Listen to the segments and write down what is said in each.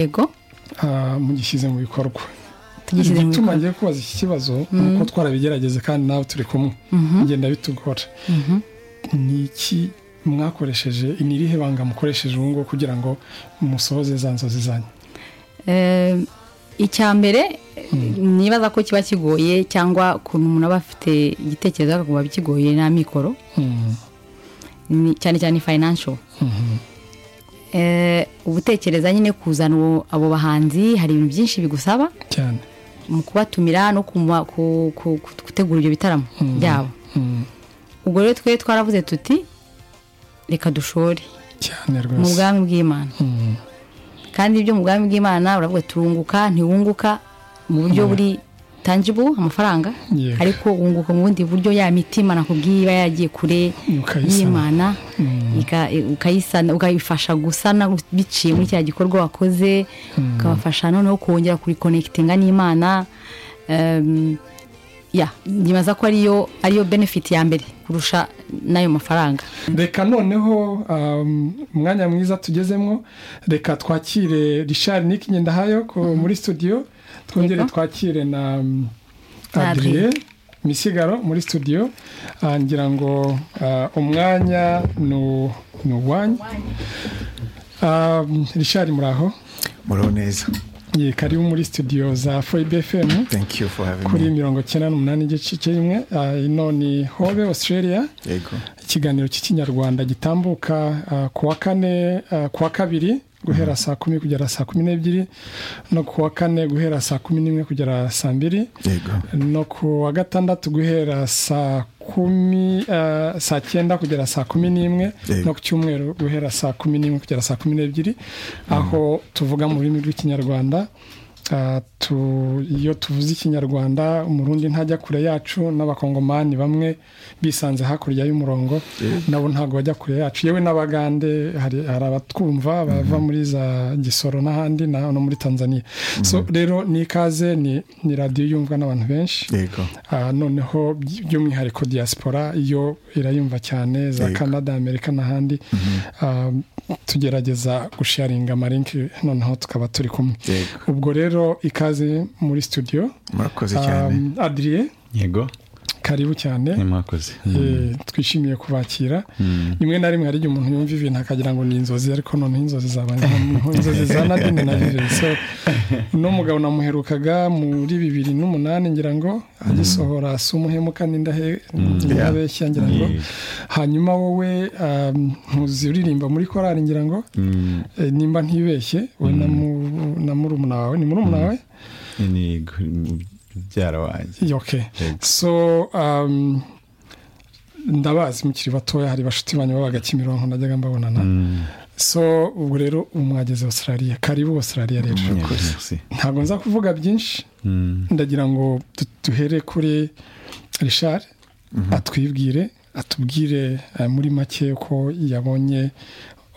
yego ah, mugishyize mu bikorwa tugishyize mu igituma bikorwa ngiye kubaza iki kibazo ni uko twarabigerageze kandi nawe turi kumwe bigenda bitugora ni iki mwakoresheje ni irihe banga mukoresheje ubu ngubu kugira ngo musohoze za nzozi zanyu Eh, icya mbere nibaza ko kiba kigoye cyangwa ukuntu umuntu aba afite igitekerezo akakumva kigoye nta mikoro Mm, ni- cyane cyane financial mhm, Eh, ubutekereza nyine kuzana uwo- abo bahanzi hari ibintu byinshi bigusaba cyane mu kubatumira no kuma- ku- ku- ku- gutegura ibyo bitaramo Mm. byabo Mm, ubwo rero twe twaravuze tuti reka dushore cyane mu rwose bwami bw'imana Mm, kandi ibyo mu bwami bw'imana uravuga turunguka ntiwunguka mu buryo buri tangible amafaranga Yego. ariko wunguka mu bundi buryo ya mitima nakubwiye iba yagiye kure Ukayisana. y'imana ika- ukayisana ukayifasha gusana biciye muri cya gikorwa wakoze ukabafasha noneho kongera kurikonekitinga n'imana Em, ya nyibaza ko ariyo ariyo benefit ya mbere kurusha n'ayo mafaranga reka noneho um, umwanya mwiza tugezemo reka twakire richard nick ngendahayo ko muri studio twongere Yego. twakire na um, Na adrie misigaro muri studio Ah, ngira ngo ah, umwanya nu- ni uwanyu Um, richard muraho muraho neza Ye, karibu muri studio za foib fm thank you for having kuri me mirongo icyenda n'umunani igice kimwe Ah, ino ni hobe australia yego ikiganiro cy'ikinyarwanda gitambuka ah, ku wa kane ah, ku wa kabiri guhera saa kumi kugera saa kumi n'ebyiri no ku wa kane guhera saa kumi n'imwe kugera saa mbiri yego no ku wa gatandatu guhera saa kumi ah, saa cyenda kugera saa kumi n'imwe Yego. no ku cyumweru guhera saa kumi n'imwe kugera saa kumi n'ebyiri aho tuvuga mu rurimi rw'ikinyarwanda Ah, tu- iyo tuvuze ikinyarwanda umurundi ntajya kure yacu n'abakongomani bamwe bisanze hakurya y'umurongo nabo ntabwo bajya kure yacu yewe n'abagande hari hari abatwumva bava muri za gisoro n'ahandi na- no muri tanzania so rero ni ikaze ni ni radiyo yumvwa n'abantu benshi yego Ah, noneho by- by'umwihariko diaspora yo irayumva cyane za Yego. canada amerika n'ahandi Ah, tugerageza gusharinga amarinki noneho tukaba turi kumwe Yego. ubwo rero ikaze muri studio murakoze cyane Ah, adrie yego karibu cyane ni mwakoze Eh, twishimiye kubakira rimwe na rimwe hari igihe umuntu yumva ibintu akagira ngo ni inzozi ariko noneho inzozi zaba nka- inzozi za nadine na vive so uno mugabo namuherukaga muri bibiri n'umunani ngira ngo agisohora si umuhemuka n'indahe n'indabeshya ngira ngo Yeah. hanyuma wowe um, ntuzi uririmba muri korari ngira ngo Mm, eh, nimba ntibeshye we na mu- na murumuna wawe ni murumuna wawe ni gu- mubyara wanjye Yeah, okay Yego. so um, ndabazi mukiri batoya hari bashuti banyu babaga kimironko najyaga mbabonana so ubwo rero ubu mwageze australia karibu australia rero Yego, merci. ntabwo nza kuvuga byinshi Mm, ndagira ngo du- duhere kuri richard atwibwire atubwire eh, muri make ko yabonye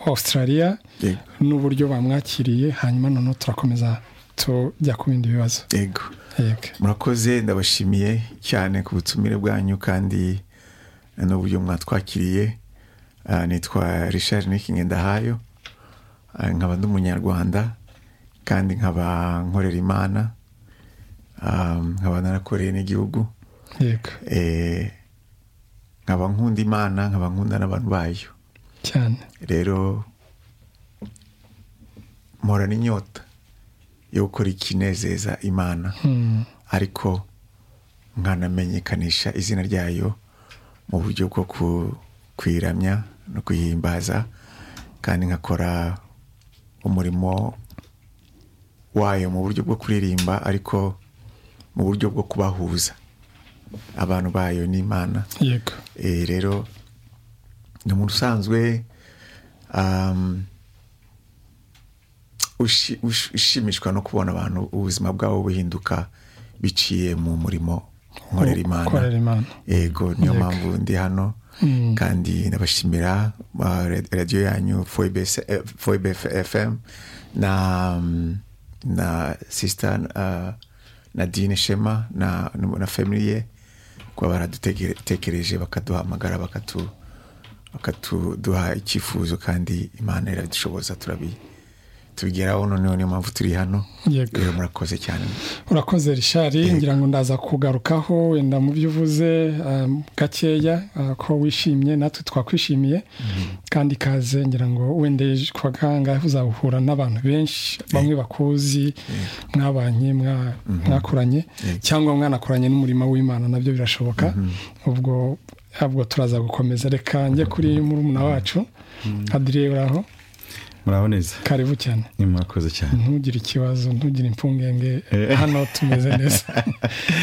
australia yego n'uburyo bamwakiriye hanyuma noneho turakomeza tujya ku bindi bibazo yego yego murakoze ndabashimiye cyane ku butumire bwanyu kandi n'uburyo mwatwakiriye Ah, nitwa richard nikinge ndahayo Ah, nkaba ndi umunyarwanda kandi nkaba nkorera imana Ah, nkaba narakoreye n'igihugu yego Eh, nkaba nkunda imana nkaba nkunda n'abantu bayo cyane rero mporana inyota yo gukora ikinezeza imana Mm. ariko nkanamenyekanisha izina ryayo mu buryo bwo ku- kuyiramya no kuyihimbaza kandi nkakora umurimo wayo mu buryo bwo kuririmba ariko mu buryo bwo kubahuza abantu bayo n'imana yego Eh, rero ni umuntu usanzwe um, ushi- ush- ushimishwa no kubona abantu ubuzima bwabo buhinduka biciye mu murimo nkorera Nkorera imana imana yego niyo Yego. mpamvu ndi hano Mm. kandi ndabashimira ah, ra- radiyo yanyu foib fm na mm, na sisita nadine shema na na family ye kuba baradutekereje bakaduhamagara bakatu bakatuduha icyifuzo kandi imana iradushoboza turabi tubigeraho noneho niyo mpamvu turi hano Yego. rero murakoze cyane urakoze rishari ngira ngo ndaza kugarukaho wenda mu byo uvuze um, gakeya uh, ko wishimye natwe twakwishimiye kandi ikaze ngira ngo wenda ejo ku wa kangahe uzahura n'abantu benshi bamwe bakuzi mwabanye mwa- mwakuranye cyangwa mwanakoranye n'umurimo w'imana nabyo birashoboka ubwo ahubwo turaza gukomeza reka njye kuri murumuna wacu adire uraho muraboneza karibu cyane ni mwakoze cyane ntugire ikibazo ntugire impfungenge hano tumeze neza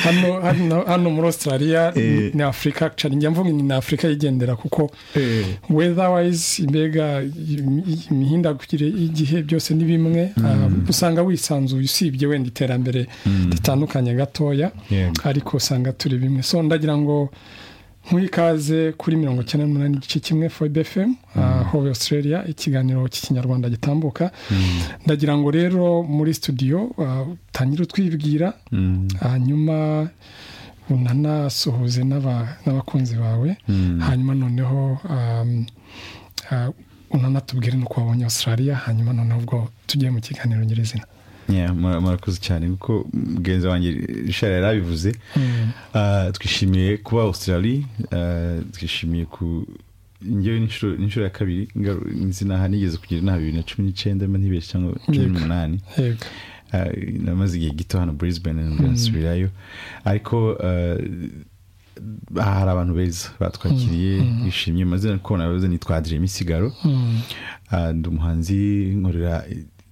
hano hano hano muri australia Eh. ni afurika cyane njya mvuga ni afurika yigendera kuko Eh. weatherwise mbega im- im- imihindagurikire y'igihe byose ni bimwe Ah, usanga wisanzuye usibye wenda iterambere ritandukanye gatoya Yego. ariko usanga turi bimwe so ndagira ngo nkuri ikaze kuri mirongo icyenda n'umunani igice kimwe fobe efemu hove australia ikiganiro cy'ikinyarwanda gitambuka ndagira ngo rero muri studio ah, utangire utwibwira Mm. hanyuma unanasuhuze n'aba- n'abakunzi bawe hanyuma noneho um, ah, unanatubwire n'uko wabonye australia hanyuma noneho ubwo tugiye mu kiganiro nyirizina Yeah, mura- murakoze cyane kuko mugenzi wanjye rishara yari abivuze Ah, twishimiye kuba australie ah, twishimiye ku njyewe n'inshuro n'inshuro ya kabiri ngaru- nzi n'aha nigeze kugira inama bibiri na cumi n'icyenda mba ntibeshye cyangwa cumi Yego. n'umunani yego Ah, namaze igihe gito hano brisbane ndasubirayo ariko ah, aha hari abantu beza batwakiriye bishimye maze kubona ababuze nitwa Adrien misigaro Mm. Ah, ndi umuhanzi nkorera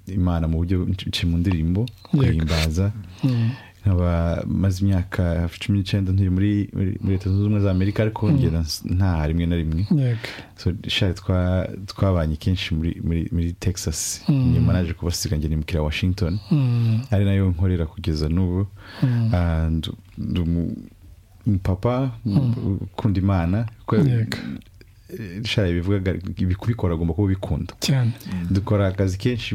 imana mu buryo nci mu ndirimbo Yego. guhimbaza Mm. nkaba maze imyaka hafi cumi n'icyenda ntuye muri muri muri leta zunze ubumwe za amerika ariko ngera s- nta rimwe na rimwe yego So, sha twa- twabanye kenshi muri muri muri texas nyuma naje kubasiga njye nimukira washington Mm. ari nayo nkorera kugeza n'ubu Ah, ndu- ndi umu- umupapa u- ukunda imana kuko Yego. sha ibivuga kubikora agomba kuba ubikunda cyane dukora akazi kenshi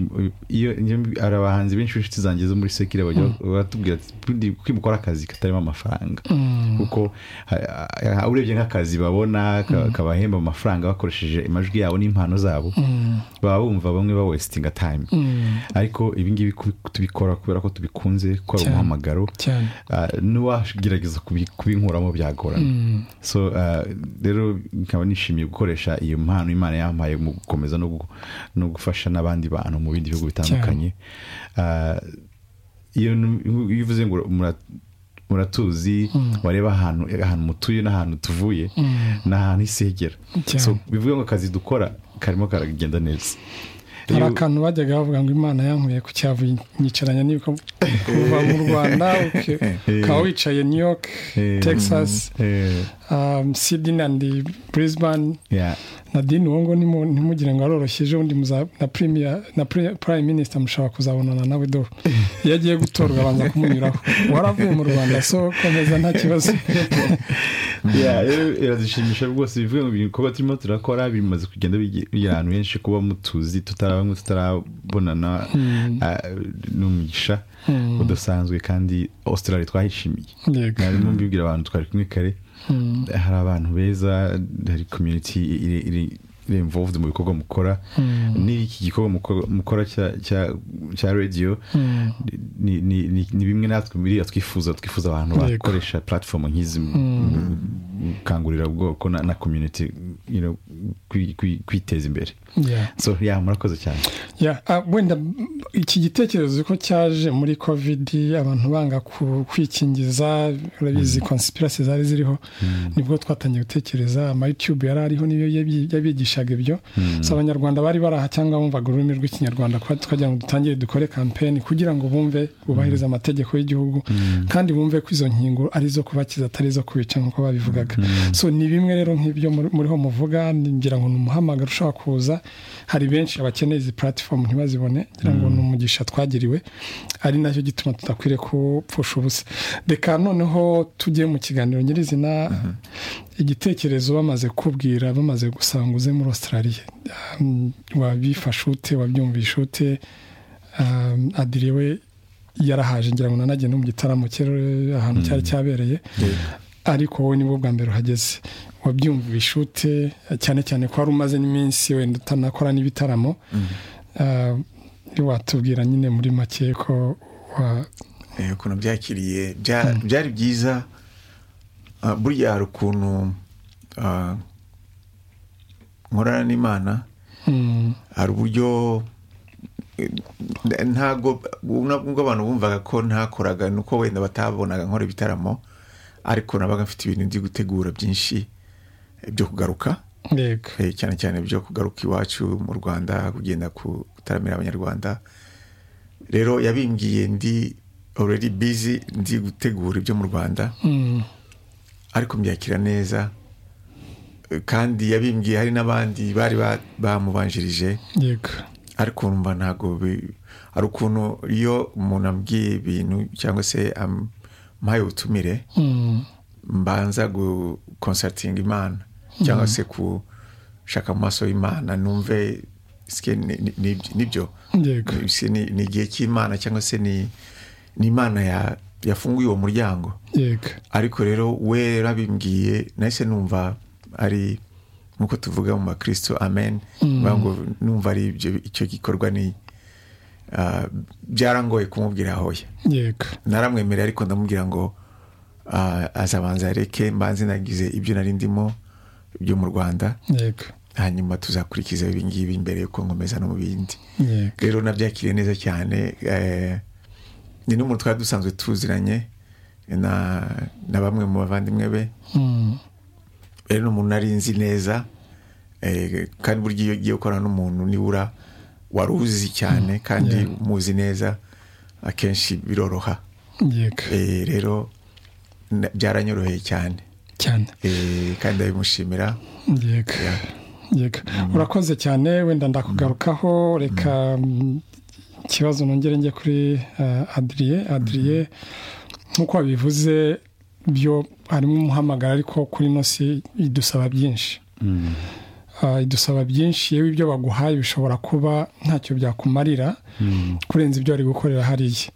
iyo iyo- hari abahanzi benshi b'inshuti zanjye zo muri sekire bajya batubwira ati "Bundi kuki mukora akazi katarimo amafaranga kuko ha- ha- urebye nk'akazi babona ka- kabahemba amafaranga bakoresheje amajwi yabo n'impano zabo baba bumva bamwe ba wesitinga tayime ariko ibi ngibi ku- tubikora kubera ko tubikunze gukora Cyane. umuhamagaro cyane Ah, n'uwagerageza kubi- kubinkuramo byagorana so ah, rero nkaba nishimiye gukoresha iyo mpano imana yampaye mu gukomeza no gu- no gufasha n'abandi bantu mu bindi bihugu bitandukanye Ah, iyo nu- iyo uvuze ngo mura- muratuzi wareba ahantu ahantu mutuye n'ahantu tuvuye ni ahantu isegera Cyane. so bivuga ngo akazi dukora karimo karagenda neza hari Iyo- akantu bajyaga bavuga ngo imana yankuye ku cyavu nyicaranya n'ibiko kuva mu rwanda uke- ukaba wicaye new york Eh. texas Eh, um, sydney and brisbane yeah. nadine uwo ngo nimu- ntimugire ngo aroroshye ejo bundi muza- na premier na pre- prime minister mushobora kuzabonana nawe do iyo agiye gutorwa abanza kumunyuraho waravuye mu rwanda so komeza nta kibazo Yeah, rero iradushimisha rwose bivuga ngo ibikorwa turimo turakora bimaze kugenda bige- bigera ahantu henshi kuba mutuzi tutarabamwe tutarabonana ah, ni umugisha udasanzwe kandi australia twahishimiye Yego. mwarimu mbibwira abantu twari kumwe kare hari abantu beza hari community iri iri- iri involved mu bikorwa mukora n'iki gikorwa muko- mukora cya- cya- cya radio ni- ni- ni ni bimwe natwe biriya twifuza twifuza abantu Yego. bakoresha platform nk'izi mu- mu- mu gukangurira ubwoko na na community you know, kwi- kwi- kwiteza imbere Yeah. so yeah murakoze cyane Yeah, ah, wenda mm, iki gitekerezo ko cyaje muri covid abantu banga ku- kwikingiza urabizi conspiracy zari ziriho nibwo twatangiye gutekereza ama youtube yari ariho niyo yabi- yabigishaga ibyo si abanyarwanda bari baraha cyangwa bumvaga ururimi rw'ikinyarwanda kwa- twagira ngo dutangire dukore kampeni kugira ngo bumve bubahirize amategeko y'igihugu kandi bumve ko izo nkingo ari izo kubakiza atari izo kubica nk'uko babivugaga so ni bimwe rero nk'ibyo muri- muriho muvuga ni- ngira ngo ni umuhamagaro ushobora kuza hari benshi abakeneye izi platform ntibazibone ngira ngo ni umugisha twagiriwe ari nacyo gituma tudakwiriye kupfusha ubusa reka noneho tujye mu kiganiro nyirizina igitekerezo bamaze kubwira bamaze gusanga uze muri australia Um, wabifashe ute wabyumvishe ute Um, adire we yarahaje ngira ngo nanagenda no mu gitaramo cye eh, ahantu cyari cyabereye ariko wowe nibwo bwa mbere uhageze wabyumvishe ute cyane cyane ko wari umaze n'iminsi wenda utanakora n'ibitaramo Ah, watubwira nyine muri make ko wa Eh, ukuntu byakiriye bya- byari byiza Ah, burya hari ukuntu ah, nkorana n'imana Mm, hari uburyo eh, ntago nubwo abantu bumvaga ko ntakoraga ni uko wenda batabonaga nkora ibitaramo ariko nabaga mfite ibintu ndi gutegura byinshi eh, byo kugaruka yego Eh, cyane cyane byo kugaruka iwacu mu rwanda kugenda gutaramira abanyarwanda rero yabimbwiye ndi already busy ndi gutegura ibyo mu rwanda Mm, ariko mbyakira neza Eh, kandi yabimbwiye hari n'abandi bari ba- bamubanjirije yego ariko numva ntabwo bi- hari ukuntu iyo umuntu ambwiye ibintu cyangwa se am- ampaye ubutumire Mm, mbanza gukonsatinga imana cyangwa se gushaka mu maso y'imana numve sike ni- ni- ni- nibyo yego Sike ni ni igihe cy'imana cyangwa se ni ni imana ya- yafunguye uwo muryango yego ariko rero we rero abimbwiye nahise numva ari nk'uko tuvuga mu bakristo amen bivuga ngo numva ari ibyo- icyo gikorwa ni ah, byarangoye kumubwira hoya yego naramwemereye ariko ndamubwira ngo ah, azabanza areke mbanze nagize ibyo nari ndimo byo mu rwanda yego hanyuma tuzakurikiza ibingibi mbere yuko nkomeza no mu bindi yego rero nabyakiriye neza cyane eh, ni n'umuntu twari dusanzwe tuziranye na, na bamwe mu bavandimwe be Mm, rero ni umuntu nari nzi neza eh, kandi burya iyo ugiye gukorana n'umuntu nibura wari uzi cyane kandi umuzi neza akenshi biroroha yego Eh, rero na- byaranyoroheye cyane cyane Eh, kandi ndabimushimira yego yego urakoze cyane wenda ndakugarukaho reka mm, ikibazo nongere njye kuri eh, adriye adriye nk'uko wabivuze byo harimo umuhamagara ariko kuri ino si idusaba byinshi Ah, idusaba byinshi yewe ibyo baguhaye bishobora kuba ntacyo byakumarira kurenza ibyo wari gukorera hariya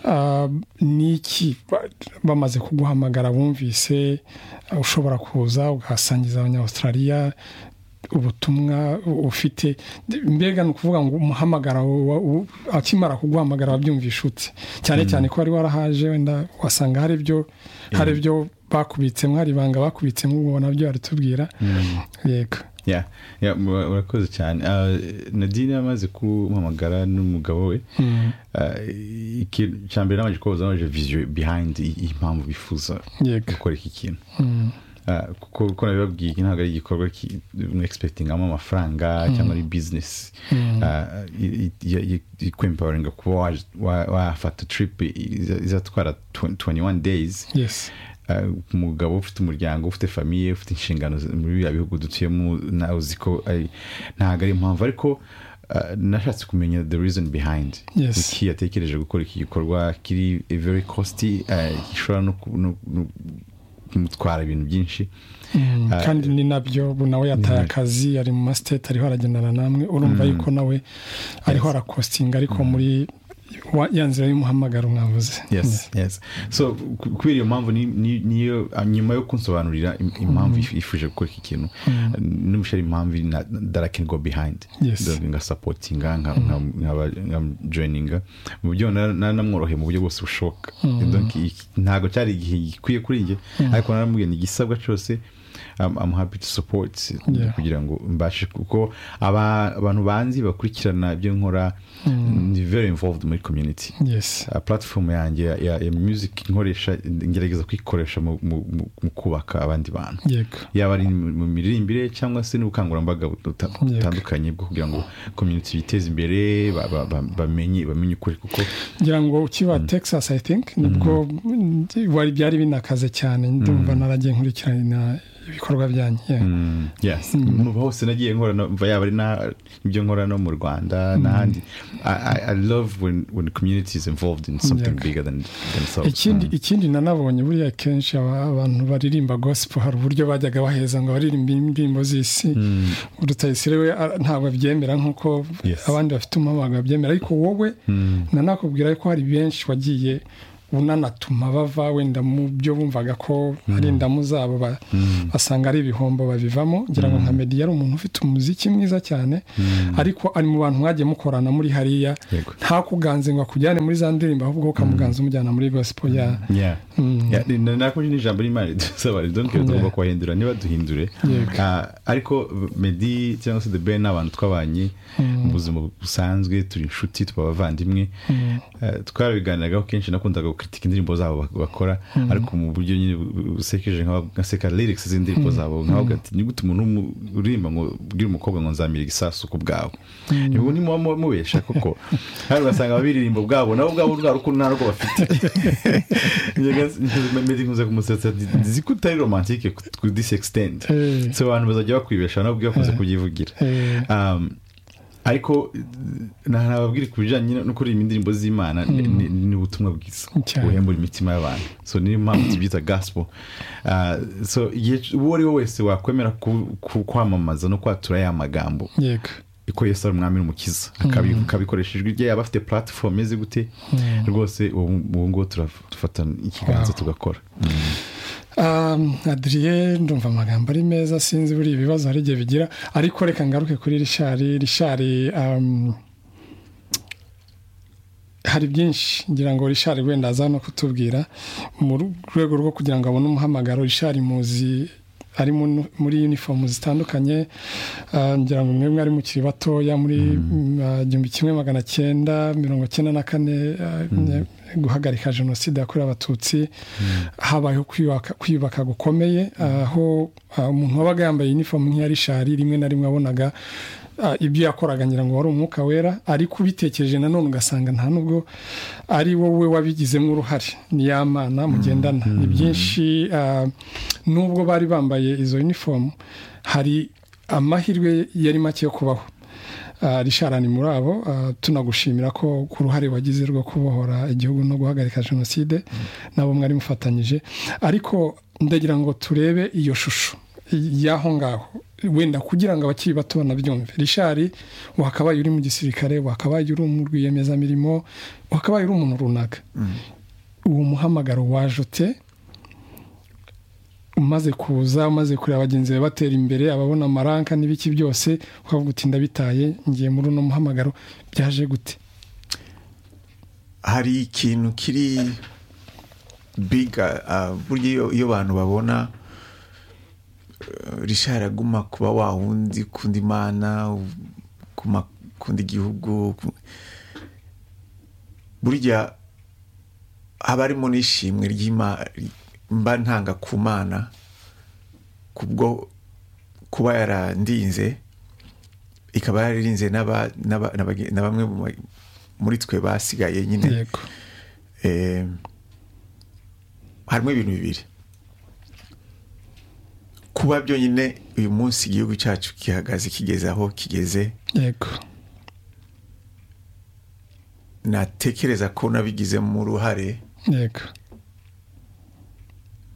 Ah, ni iki Ba- bamaze kuguhamagara bumvise ah, ushobora kuza ugasangiza abanyawustraliya ubutumwa u- ufite De- mbega ni ukuvuga ngo umuhamagara wa- wa- u- akimara kuguhamagara wabyumvisha ute cyane cyane ko wari warahaje wenda wasanga hari ibyo hari ibyo bakubitsemo hari ibanga bakubitsemo ubwo nabyo baritubwira yego ya ya, mura- urakoze cyane Ah, nadine yamaze kumpamagara n'umugabo we Mm, Ah, ikintu cya mbere nabanje kubaza nabanje viziyo bihayindi impamvu bifuza yego gukora iki kintu Mm, Ah, kuko uko nabibabwiye iki ntabwo ari igikorwa ki- mwexpectingamo amafaranga cyangwa ari bizinesi Ah, i- i- i- i- ikwempoweringa kuba waje- wa- wafata trip iza- izatwara 21 days yes Ah, umugabo ufite umuryango ufite famiye ufite inshingano z- muri biriya bihugu dutuyemo nawe uzi ko ari- ntabwo ari impamvu ariko ah, nashatse kumenya the reason behind Yes. kuki yatekereje gukora iki gikorwa kiri very costi ah, gishobora no ku- no- no kumutwara ibintu byinshi Mm, Ah, kandi ni nabyo ubu nawe yataye akazi ari mu masiteti ariho aragendana namwe urumva yuko nawe ariho arakostinga ariko muri wa- ya nzira y'umuhamagaro mwavuze yes yes so ku- kubera iyo mpamvu ni- ni- niyo ah, nyuma yo kunsobanurira im- impamvu yif- yifuje gukora iki kintu nimushari impamvu na- that I can go behind Yes. That ngasapotinga nka- nka- nkaba- nkamujoininga mu buryo na- na- namworoheye mu buryo bwose bushoboka Donc, iki- ntabwo cyari igihe gikwiye kuri njye ariko naramubwiye ni igisabwa cyose I'm, I'm happy to support Yeah. kugira ngo mbashe kuko aba- abantu banzi bakurikirana ibyo nkora ni very involved muri community yes Uh, platform yanjye ya, ya, ya music nkoresha ngerageza kuyikoresha mu, mu, mu, mu kubaka abandi bantu yego yaba ari mu mu miririmbire cyangwa se n'ubukangurambaga buta- Yego. butandukanye bwo kugira ngo community biteze imbere ba- ba- ba- bamenye bamenye ukuri kuko ngira ngo ukiba texas i think nibwo mm, wari byari binakaze cyane ndumva naragiye nkurikirana ibikorwa byanyu yeah. Mm, yes muva hose nagiye nkora no- mva yaba ari na ibyo nkora no mu rwanda n'ahandi I, I- I love when, when the community is involved in something Yego. bigger than themselves ikindi ikindi nanabonye buriya kenshi aba- abantu baririmba gospel hari uburyo bajyaga baheza ngo baririmbe indirimbo z'isi rutayisire we a- ntabwo abyemera nk'uko Yes. abandi bafite umuhamagaro babyemera ariko wowe nanakubwira ko hari benshi wagiye bunanatuma bava wenda mu byo bumvaga ko hari indamu zabo ba- basanga ari ibihombo babivamo ngira ngo nka meddy yari umuntu ufite umuziki mwiza cyane ariko ari mu bantu mwagiye mukorana muri hariya Yego. ntakuganze ngo akujyane muri za ndirimbo ahubwo ukamuganza umujyana muri gospel ya Yeah. Yeah, ni- na- nako ni ijambo ry'imana ridusaba ridonke tugomba kubahindura niba duhindure Ah, ariko medi cyangwa se the ben ni abantu twabanye mu buzima busanzwe turi inshuti tuba abavandimwe Ah, twarabiganiragaho kenshi nakundaga gukitika indirimbo zabo bak- bakora ariko mu buryo nyine bu- busekeje nkaba- ngaseka lyrics z'indirimbo zabo nkavuga ati ni gute umuntu w'umu- uririmba ngo ubwire umukobwa ngo nzamira igisasu ku bwawe ubu ni muba mu- mubesha koko hano ugasanga ababiririmbo bwabo nabo ubwabo rwa rukundo ntarwo bafite medi nkunze kumusetsa ati, nzi ko utari romantike ku disextend Eh. so abantu bazajya bakwibesha nabo ubwo bakunze kubyivugira Eh. Um, ariko na- nababwira ku bijyanye no kuririmba indirimbo z'imana ni- ni ni ubutumwa bwiza Cyane. buhembura imitima y'abantu so niyo mpamvu tubyita gospel Ah, so igihe c- uwo ari we wese wakwemera ku- ku- kwamamaza no kwatura ya magambo yego ko yesu ari umwami n'umukiza akabi- akabikoresha ijwi rye yaba afite platifomu imeze gute rwose ubu ubu ngubu turafata ikiganza Wow. tugakora Um, adrien ndumva amagambo ari meza sinzi buri ibibazo hari igihe bigira ariko reka ngaruke kuri rishari rishari um, hari byinshi ngira ngo rishari wenda aza no kutubwira mu rwego rwo kugira ngo abone umuhamagaro rishari muzi ari mu- muri uniform zitandukanye uh, ngira ngo mwebwe ari mukiri batoya muri mm, uh, igihumbi kimwe magana cyenda mirongo cyenda na kane uh, guhagarika jenoside yakorewe abatutsi habayeho kwiyubaka- kwiyubaka gukomeye aho ah, umuntu wabaga yambaye inifomu nk'iya rishari rimwe na rimwe wabonaga ah, ibyo yakoraga ngira ngo wari umwuka wera ariko ubitekereje nanone ugasanga nta nubwo ari wowe wabigizemo uruhare ni ya mana mugendana ni byinshi ah, nubwo bari bambaye izo unifomu hari amahirwe yari make yo kubaho Ah, Richard ni muri abo ah, tunagushimira ko ku ruhare wagize rwo kubohora igihugu no guhagarika jenoside nabo mwari mufatanyije ariko ndagira ngo turebe iyo shusho y'aho ngaho wenda kugira ngo abakiri bato banabyumve rishari wakabaye uri mu gisirikare wakabaye uri mu rwiyemezamirimo wakabaye uri umuntu runaka uwo muhamagaro waje ute umaze kuza umaze kureba bagenzi be batera imbere ababona amaranka n'ibiki byose ukavuga uti ndabitaye ngiye muri uno muhamagaro byaje gute hari ikintu kiri biga ah, burya iyo- iyo abantu babona eh, rishari aguma kuba wa wundi ukunda imana u- kuma- ukunda igihugu ku- burya haba harimo n'ishimwe ry'ima- mba ntanga ku mana kubwo kuba yarandinze ikaba yararinze n'aba- n'aba- n'abage- na bamwe mu ba- muri twe basigaye nyine yego Eh, harimo ibintu bibiri kuba byonyine uyu munsi igihugu cyacu gihagaze kigeze aho kigeze yego natekereza ko nabigizemo uruhare yego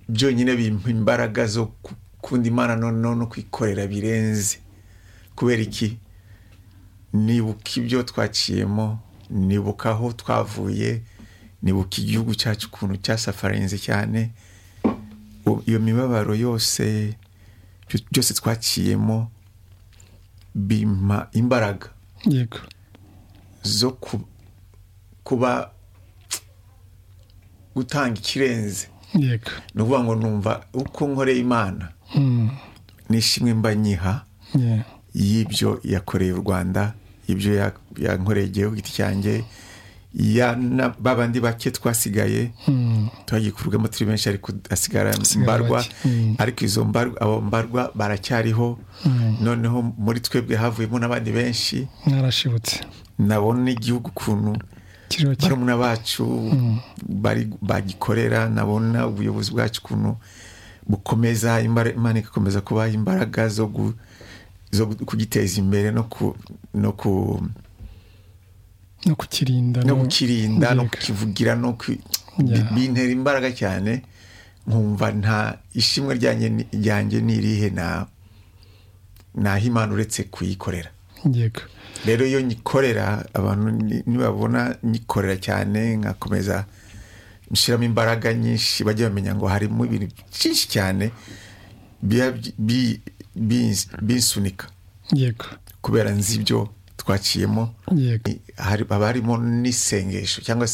byonyine bimpa imbaraga zo ku- kunda imana noneho no kwikorera birenze kubera iki nibuka ibyo twaciyemo nibuka aho twavuye nibuka igihugu cyacu ukuntu cyasafarinze cyane U- iyo mibabaro yose byo- byose twaciyemo bimpa imbaraga yego zo ku- kuba gutanga ikirenze yego ni ukuvuga ngo numva uko nkoreye imana Mm, n'ishimwe mba nyiha yeah. y'ibyo yakoreye u rwanda ibyo ya- yankoreye igihugu giti cyanjye ya na ba bandi bake twasigaye Mm, twagikurwamo turi benshi ariko hasigara Hasigara mbarwa bake. Mm. ariko izo mbarwa abo mbarwa baracyariho noneho muri twebwe havuyemo n'abandi benshi mwarashibutse nabona n'igihugu ukuntu kiriho kimwe barumuna bacu bari bagikorera nabona ubuyobozi bwacu ukuntu bukomeza imbara- imana igakomeza kubaha imbaraga zo gu- zo gu- kugiteza imbere no ku no ku no kukirinda no no- kukirinda no Yego. kukivugira no ku- Yeah. bintera imbaraga cyane nkumva nta ishimwe ryanjye ni- ryanjye ni irihe na naho imana uretse kuyikorera yego rero iyo nyikorera abantu ni- nibabona nyikorera cyane nkakomeza mushyiramo imbaraga nyinshi bajya bamenya ngo harimo ibintu byinshi cyane biba bi- bi- binsunika yego kubera nzi ibyo twaciyemo yego hari- haba harimo n'isengesho cyangwa se